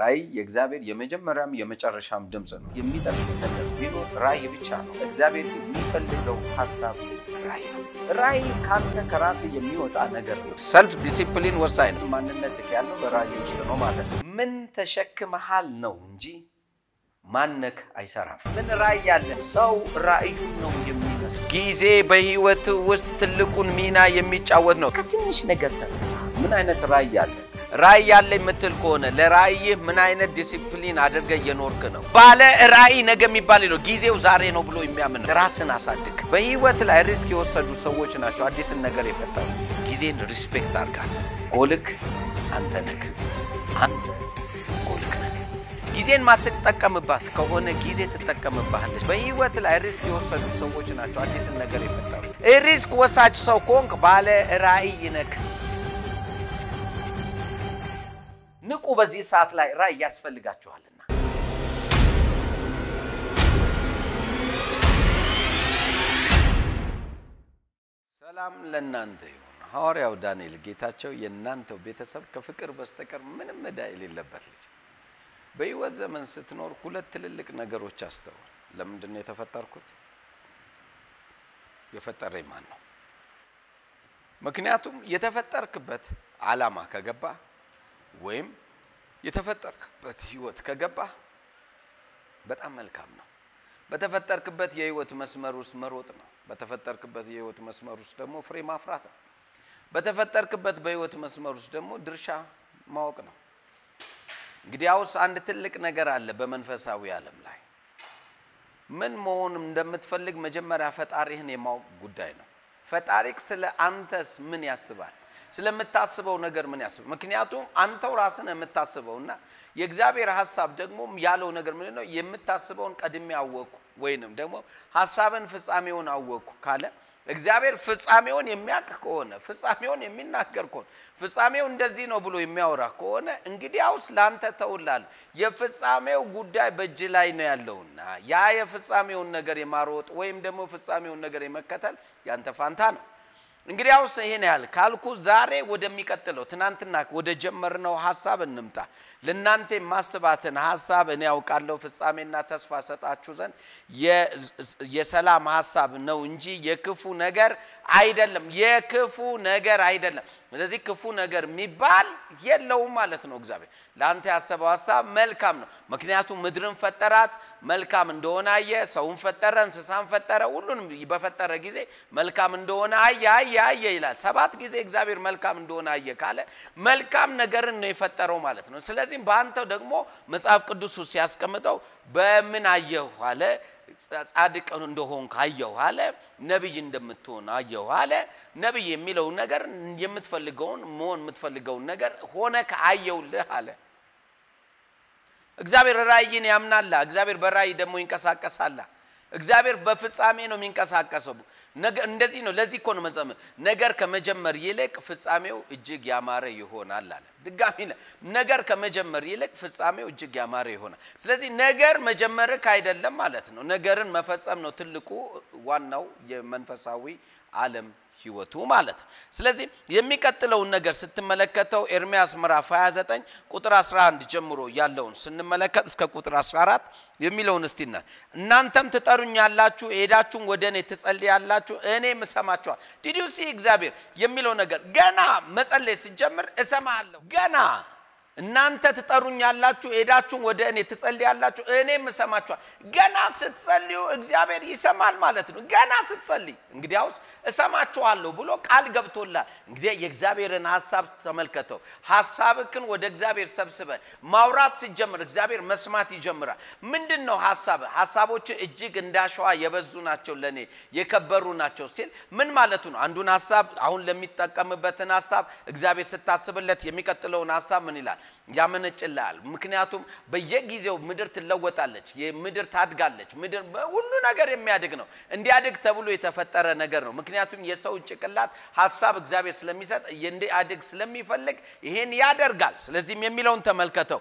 ራእይ የእግዚአብሔር የመጀመሪያም የመጨረሻም ድምፅ ነው። የሚጠቅም ነገር ቢኖር ራእይ ብቻ ነው። እግዚአብሔር የሚፈልገው ሀሳብ ራእይ ነው። ራእይ ካንተ ከራስ የሚወጣ ነገር ነው። ሰልፍ ዲሲፕሊን ወሳኝ ነው። ማንነት ያለው በራእይ ውስጥ ነው ማለት ነው። ምን ተሸክመሃል ነው እንጂ ማነክ አይሰራም። ምን ራእይ ያለ ሰው ራእዩን ነው የሚመስል። ጊዜ በህይወት ውስጥ ትልቁን ሚና የሚጫወት ነው። ከትንሽ ነገር ተነሳ። ምን አይነት ራእይ አለ? ራእይ ያለ የምትል ከሆነ ለራእይህ ምን አይነት ዲሲፕሊን አድርገ እየኖርክ ነው? ባለ ራእይ ነገ የሚባል ነው። ጊዜው ዛሬ ነው ብሎ የሚያምን ራስን አሳድግ። በህይወት ላይ ሪስክ የወሰዱ ሰዎች ናቸው አዲስን ነገር የፈጠሩ። ጊዜን ሪስፔክት አድርጋት። ጎልክ አንተ ነክ አንተ ጎልክ ነክ ጊዜን ማትጠቀምባት ከሆነ ጊዜ ትጠቀምባለች። በህይወት ላይ ሪስክ የወሰዱ ሰዎች ናቸው አዲስን ነገር የፈጠሩ። ሪስክ ወሳጅ ሰው ከሆንክ ባለ ራእይ ነክ። ንቁ። በዚህ ሰዓት ላይ ራእይ ያስፈልጋችኋልና። ሰላም ለእናንተ ይሁን። ሐዋርያው ዳንኤል ጌታቸው የእናንተው ቤተሰብ ከፍቅር በስተቀር ምንም ዕዳ የሌለበት ልጅ በህይወት ዘመን ስትኖር ሁለት ትልልቅ ነገሮች አስተውል። ለምንድን ነው የተፈጠርኩት? የፈጠረኝ ማን ነው? ምክንያቱም የተፈጠርክበት ዓላማ ከገባ ወይም የተፈጠርክበት ህይወት ከገባ በጣም መልካም ነው። በተፈጠርክበት የህይወት መስመር ውስጥ መሮጥ ነው። በተፈጠርክበት የህይወት መስመር ውስጥ ደግሞ ፍሬ ማፍራት ነው። በተፈጠርክበት በህይወት መስመር ውስጥ ደግሞ ድርሻ ማወቅ ነው። እንግዲያውስ አንድ ትልቅ ነገር አለ በመንፈሳዊ ዓለም ላይ ምን መሆን እንደምትፈልግ መጀመሪያ ፈጣሪህን የማወቅ ጉዳይ ነው። ፈጣሪክ ስለ አንተስ ምን ያስባል? ስለምታስበው ነገር ምን ያስባል? ምክንያቱም አንተው ራስን የምታስበውና የእግዚአብሔር ሀሳብ ደግሞ ያለው ነገር ምንድን ነው? የምታስበውን ቀድሜ አወቅኩ ወይንም ደግሞ ሀሳብን ፍጻሜውን አወቅኩ ካለ እግዚአብሔር ፍጻሜውን የሚያውቅ ከሆነ ፍጻሜውን የሚናገር ከሆነ ፍጻሜው እንደዚህ ነው ብሎ የሚያወራ ከሆነ እንግዲያውስ ለአንተ ተውላል። የፍጻሜው ጉዳይ በእጅ ላይ ነው ያለውና ያ የፍጻሜውን ነገር የማሮጥ ወይም ደግሞ ፍጻሜውን ነገር የመከተል ያንተ ፋንታ ነው። እንግዲያውስ ይሄን ያህል ካልኩ ዛሬ ወደሚቀጥለው ትናንትና ወደ ጀመርነው ሀሳብ እንምጣ። ለእናንተ የማስባትን ሀሳብ እኔ ያውቃለሁ ፍጻሜና ተስፋ ሰጣችሁ ዘንድ የሰላም ሀሳብ ነው እንጂ የክፉ ነገር አይደለም። የክፉ ነገር አይደለም። ስለዚህ ክፉ ነገር የሚባል የለውም ማለት ነው። እግዚአብሔር ለአንተ ያሰበው ሀሳብ መልካም ነው። ምክንያቱም ምድርን ፈጠራት መልካም እንደሆነ አየ። ሰውን ፈጠረ፣ እንስሳን ፈጠረ። ሁሉንም በፈጠረ ጊዜ መልካም እንደሆነ አየ አየ አየ ይላል። ሰባት ጊዜ እግዚአብሔር መልካም እንደሆነ አየ ካለ መልካም ነገርን ነው የፈጠረው ማለት ነው። ስለዚህም በአንተው ደግሞ መጽሐፍ ቅዱሱ ሲያስቀምጠው በምን አየሁ አለ ጻድቅ እንደሆንክ አየሁ አለ። ነቢይ እንደምትሆን አየሁ አለ። ነቢይ የሚለውን ነገር የምትፈልገውን መሆን የምትፈልገውን ነገር ሆነ ከአየውልህ አለ። እግዚአብሔር ራእይን ያምናላ። እግዚአብሔር በራእይ ደግሞ ይንቀሳቀሳላ። እግዚአብሔር በፍጻሜ ነው የሚንቀሳቀሰው። እንደዚህ ነው። ለዚህ እኮ ነው መጽሐፍ ነገር ከመጀመር ይልቅ ፍጻሜው እጅግ ያማረ ይሆናል አለ። ድጋሚ ነገር ከመጀመር ይልቅ ፍጻሜው እጅግ ያማረ ይሆናል። ስለዚህ ነገር መጀመርክ አይደለም ማለት ነው። ነገርን መፈጸም ነው ትልቁ ዋናው የመንፈሳዊ ዓለም ህይወቱ ማለት ነው። ስለዚህ የሚቀጥለውን ነገር ስትመለከተው ኤርሚያስ ምዕራፍ 29 ቁጥር 11 ጀምሮ ያለውን ስንመለከት እስከ ቁጥር 14 የሚለውን እስቲና እናንተም ትጠሩኛላችሁ፣ ሄዳችሁም ወደ እኔ ትጸልያላችሁ፣ እኔም እሰማችኋል። ዲዲዩሲ እግዚአብሔር የሚለው ነገር ገና መጸለይ ሲጀምር እሰማለሁ ገና እናንተ ትጠሩኛላችሁ ሄዳችሁም ወደ እኔ ትጸልያላችሁ እኔም እሰማችኋል። ገና ስትጸልዩ እግዚአብሔር ይሰማል ማለት ነው። ገና ስትጸልይ እንግዲያውስ እሰማችኋለሁ ብሎ ቃል ገብቶላል። እንግዲህ የእግዚአብሔርን ሀሳብ ተመልከተው። ሀሳብክን ወደ እግዚአብሔር ሰብስበ ማውራት ሲጀምር እግዚአብሔር መስማት ይጀምራል። ምንድን ነው ሀሳብ? ሀሳቦች እጅግ እንዳሸዋ የበዙ ናቸው፣ ለእኔ የከበሩ ናቸው ሲል ምን ማለቱ ነው? አንዱን ሀሳብ አሁን ለሚጠቀምበትን ሀሳብ እግዚአብሔር ስታስብለት የሚቀጥለውን ሀሳብ ምን ይላል? ያመነጭልሃል። ምክንያቱም በየጊዜው ምድር ትለወጣለች፣ ምድር ታድጋለች። ምድር ሁሉ ነገር የሚያድግ ነው። እንዲያድግ ተብሎ የተፈጠረ ነገር ነው። ምክንያቱም የሰው ጭቅላት ሀሳብ እግዚአብሔር ስለሚሰጥ እንዲያድግ ስለሚፈልግ ይሄን ያደርጋል። ስለዚህም የሚለውን ተመልከተው።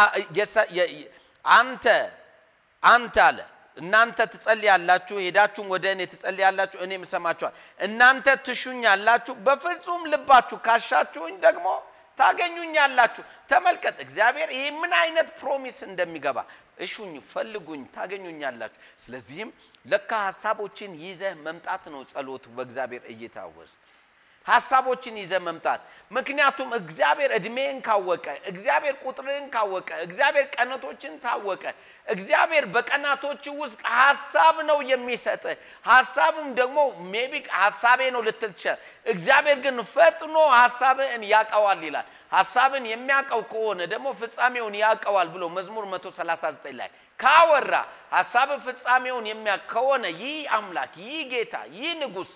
አንተ አንተ አለ እናንተ ትጸልያላችሁ፣ ሄዳችሁም ወደ እኔ ትጸልያላችሁ፣ እኔም እሰማችኋል። እናንተ ትሹኛላችሁ፣ በፍጹም ልባችሁ ካሻችሁኝ ደግሞ ታገኙኛላችሁ። ተመልከት እግዚአብሔር ይህ ምን አይነት ፕሮሚስ እንደሚገባ እሹኝ፣ ፈልጉኝ፣ ታገኙኛላችሁ። ስለዚህም ለካ ሀሳቦችን ይዘህ መምጣት ነው ጸሎት በእግዚአብሔር እይታ ውስጥ ሀሳቦችን ይዘ መምጣት። ምክንያቱም እግዚአብሔር እድሜን ካወቀ፣ እግዚአብሔር ቁጥርን ካወቀ፣ እግዚአብሔር ቀናቶችን ታወቀ፣ እግዚአብሔር በቀናቶች ውስጥ ሀሳብ ነው የሚሰጥ። ሀሳቡም ደግሞ ሜቢ ሀሳቤ ነው ልትል ትችላል። እግዚአብሔር ግን ፈጥኖ ሀሳብን ያውቀዋል ይላል። ሀሳብን የሚያውቀው ከሆነ ደግሞ ፍጻሜውን ያውቀዋል ብሎ መዝሙር 139 ላይ ካወራ ሀሳብ ፍጻሜውን የሚያውቅ ከሆነ ይህ አምላክ ይህ ጌታ ይህ ንጉሥ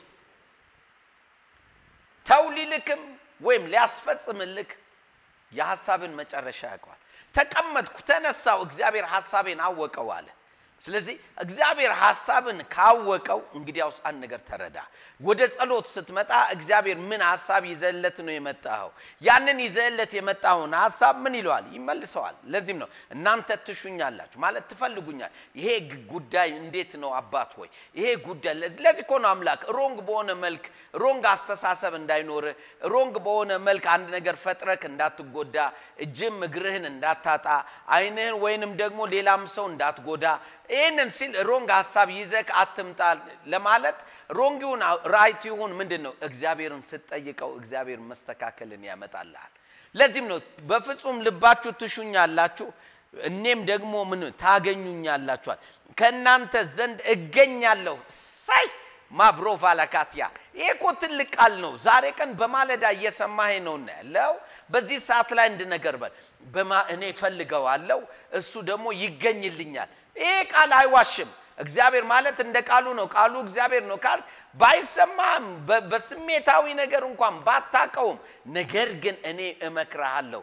ተው ሊልክም ወይም ሊያስፈጽምልክ የሐሳብን መጨረሻ ያውቀዋል። ተቀመጥኩ፣ ተነሳው፣ እግዚአብሔር ሐሳቤን አወቀው አለ። ስለዚህ እግዚአብሔር ሐሳብን ካወቀው እንግዲያውስ አንድ ነገር ተረዳ። ወደ ጸሎት ስትመጣ እግዚአብሔር ምን ሐሳብ ይዘለት ነው የመጣኸው? ያንን ይዘለት የመጣውን ሐሳብ ምን ይለዋል? ይመልሰዋል። ለዚህም ነው እናንተ ትሹኛላችሁ ማለት ትፈልጉኛል። ይሄ ጉዳይ እንዴት ነው አባት ሆይ ይሄ ጉዳይ ለዚህ እኮ ነው አምላክ ሮንግ በሆነ መልክ ሮንግ አስተሳሰብ እንዳይኖር ሮንግ በሆነ መልክ አንድ ነገር ፈጥረክ እንዳትጎዳ፣ እጅም እግርህን እንዳታጣ፣ አይንህን ወይንም ደግሞ ሌላም ሰው እንዳትጎዳ ይህንን ሲል ሮንግ ሀሳብ ይዘክ አትምጣ ለማለት ሮንግ ይሁን ራይት ይሁን ምንድን ነው እግዚአብሔርን ስትጠይቀው እግዚአብሔር መስተካከልን ያመጣልሃል። ለዚህም ነው በፍጹም ልባችሁ ትሹኛላችሁ እኔም ደግሞ ምን ታገኙኛላችኋል ከእናንተ ዘንድ እገኛለሁ። ሳይ ማብሮቫ ላካትያ ይሄ እኮ ትልቅ ቃል ነው። ዛሬ ቀን በማለዳ እየሰማህ ነው ያለው። በዚህ ሰዓት ላይ እንድ ነገር በል እኔ ፈልገዋለሁ፣ እሱ ደግሞ ይገኝልኛል። ይሄ ቃል አይዋሽም። እግዚአብሔር ማለት እንደ ቃሉ ነው። ቃሉ እግዚአብሔር ነው ካል ባይሰማም በስሜታዊ ነገር እንኳን ባታቀውም፣ ነገር ግን እኔ እመክርሃለሁ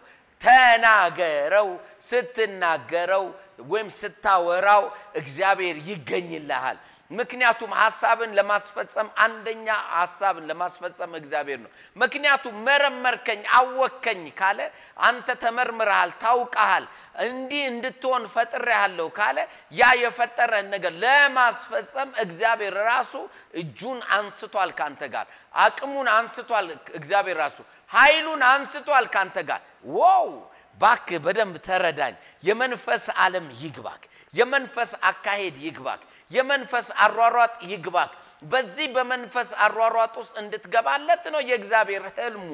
ተናገረው። ስትናገረው ወይም ስታወራው እግዚአብሔር ይገኝልሃል። ምክንያቱም ሀሳብን ለማስፈጸም አንደኛ ሀሳብን ለማስፈጸም እግዚአብሔር ነው። ምክንያቱም መረመርከኝ፣ አወከኝ ካለ አንተ ተመርምረሃል፣ ታውቀሃል፣ እንዲህ እንድትሆን ፈጥሬሃለሁ ካለ ያ የፈጠረን ነገር ለማስፈጸም እግዚአብሔር ራሱ እጁን አንስቷል ካንተ ጋር፣ አቅሙን አንስቷል እግዚአብሔር ራሱ ኃይሉን አንስቷል ካንተ ጋር ዋው ባክ በደንብ ተረዳኝ። የመንፈስ ዓለም ይግባክ። የመንፈስ አካሄድ ይግባክ። የመንፈስ አሯሯጥ ይግባክ። በዚህ በመንፈስ አሯሯጥ ውስጥ እንድትገባለት ነው የእግዚአብሔር ህልሙ።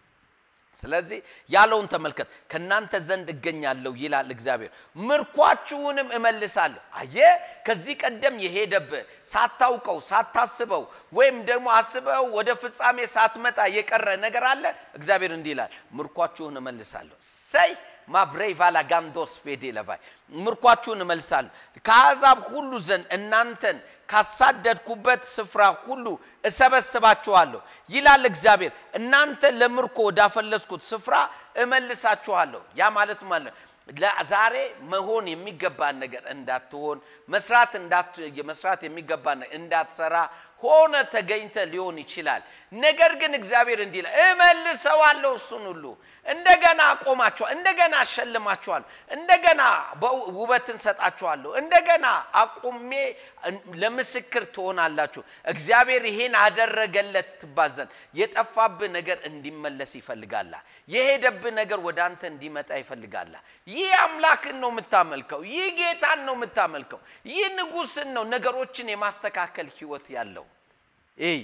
ስለዚህ ያለውን ተመልከት። ከእናንተ ዘንድ እገኛለሁ ይላል እግዚአብሔር፣ ምርኳችሁንም እመልሳለሁ። አየ ከዚህ ቀደም የሄደብህ ሳታውቀው ሳታስበው ወይም ደግሞ አስበው ወደ ፍጻሜ ሳትመጣ የቀረ ነገር አለ። እግዚአብሔር እንዲህ ይላል፣ ምርኳችሁን እመልሳለሁ። ሰይ ማብሬይ ቫላ ጋንዶስ ፔዴ ለቫይ ምርኳችሁን እመልሳለሁ ከአሕዛብ ሁሉ ዘንድ እናንተን ካሳደድኩበት ስፍራ ሁሉ እሰበስባችኋለሁ ይላል እግዚአብሔር። እናንተ ለምርኮ ወዳፈለስኩት ስፍራ እመልሳችኋለሁ። ያ ማለት ማለት ዛሬ መሆን የሚገባን ነገር እንዳትሆን መስራት መስራት የሚገባን እንዳትሰራ ሆነ ተገኝተ ሊሆን ይችላል። ነገር ግን እግዚአብሔር እንዲህ ይላል እመልሰዋለሁ፣ እሱን ሁሉ እንደገና አቆማችኋል፣ እንደገና አሸልማችኋል፣ እንደገና ውበትን ሰጣችኋለሁ፣ እንደገና አቁሜ ለምስክር ትሆናላችሁ። እግዚአብሔር ይሄን አደረገለት ትባል ዘንድ የጠፋብህ ነገር እንዲመለስ ይፈልጋላ። የሄደብህ ነገር ወደ አንተ እንዲመጣ ይፈልጋላ። ይህ አምላክን ነው የምታመልከው። ይህ ጌታን ነው የምታመልከው። ይህ ንጉሥን ነው ነገሮችን የማስተካከል ህይወት ያለው ይህ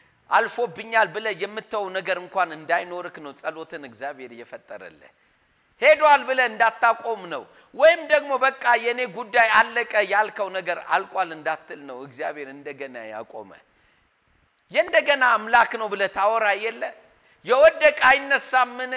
አልፎብኛል ብለህ የምተው ነገር እንኳን እንዳይኖርክ ነው ጸሎትን እግዚአብሔር እየፈጠረልህ። ሄዷል ብለህ እንዳታቆም ነው። ወይም ደግሞ በቃ የኔ ጉዳይ አለቀ ያልከው ነገር አልቋል እንዳትል ነው እግዚአብሔር እንደገና ያቆመ። የእንደገና አምላክ ነው ብለህ ታወራ የለ የወደቀ አይነሳምን?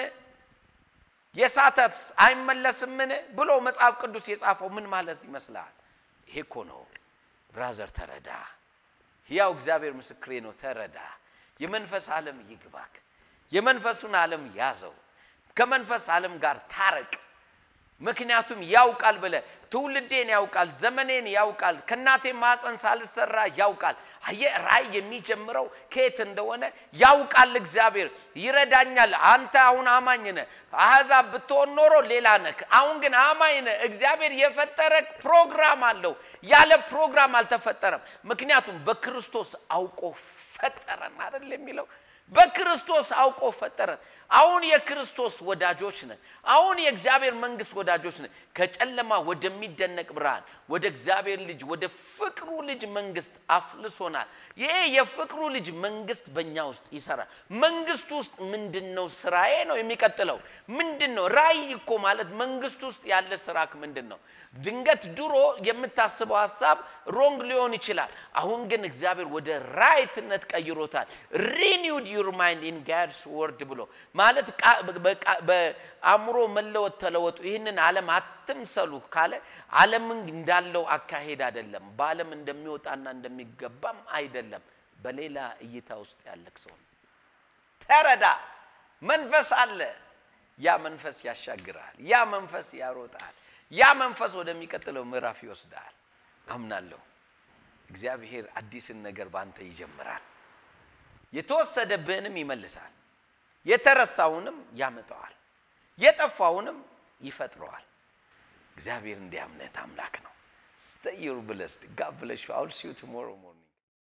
የሳተት አይመለስምን? ብሎ መጽሐፍ ቅዱስ የጻፈው ምን ማለት ይመስላል? ይሄ እኮ ነው ብራዘር፣ ተረዳ። ሕያው እግዚአብሔር ምስክሬ ነው። ተረዳ። የመንፈስ ዓለም ይግባክ። የመንፈሱን ዓለም ያዘው። ከመንፈስ ዓለም ጋር ታረቅ። ምክንያቱም ያውቃል ብለ ትውልዴን ያውቃል፣ ዘመኔን ያውቃል፣ ከእናቴ ማፀን ሳልሰራ ያውቃል። አየ ራእይ የሚጀምረው ከየት እንደሆነ ያውቃል። እግዚአብሔር ይረዳኛል። አንተ አሁን አማኝ ነህ። አሕዛብ ብትሆን ኖሮ ሌላ ነህ። አሁን ግን አማኝ ነህ። እግዚአብሔር የፈጠረ ፕሮግራም አለው። ያለ ፕሮግራም አልተፈጠረም። ምክንያቱም በክርስቶስ አውቆ ፈጠረን አይደል የሚለው በክርስቶስ አውቆ ፈጠረን። አሁን የክርስቶስ ወዳጆች ነን። አሁን የእግዚአብሔር መንግስት ወዳጆች ነን። ከጨለማ ወደሚደነቅ ብርሃን ወደ እግዚአብሔር ልጅ ወደ ፍቅሩ ልጅ መንግስት አፍልሶናል። ይሄ የፍቅሩ ልጅ መንግስት በእኛ ውስጥ ይሰራል። መንግስቱ ውስጥ ምንድን ነው ስራዬ ነው የሚቀጥለው ምንድን ነው? ራእይ እኮ ማለት መንግስቱ ውስጥ ያለ ስራክ ምንድን ነው? ድንገት ድሮ የምታስበው ሀሳብ ሮንግ ሊሆን ይችላል። አሁን ግን እግዚአብሔር ወደ ራይትነት ቀይሮታል። ሪኒውድ ዩር ማይንድ ኢን ጋድስ ወርድ ብሎ ማለት በአእምሮ መለወጥ ተለወጡ፣ ይህንን ዓለም አትምሰሉ ካለ ዓለምን እንዳለው አካሄድ አይደለም፣ በዓለም እንደሚወጣና እንደሚገባም አይደለም። በሌላ እይታ ውስጥ ያለክ ሰው ተረዳ። መንፈስ አለ። ያ መንፈስ ያሻግራል። ያ መንፈስ ያሮጣል። ያ መንፈስ ወደሚቀጥለው ምዕራፍ ይወስዳል። አምናለሁ እግዚአብሔር አዲስን ነገር ባንተ ይጀምራል። የተወሰደብህንም ይመልሳል። የተረሳውንም ያመጣዋል። የጠፋውንም ይፈጥረዋል። እግዚአብሔር እንዲያምነት አምላክ ነው። ስተዩር ብለስድ ጋድ ብለሽ አውል ሲ ዩ ቱሞሮ ሞርኒንግ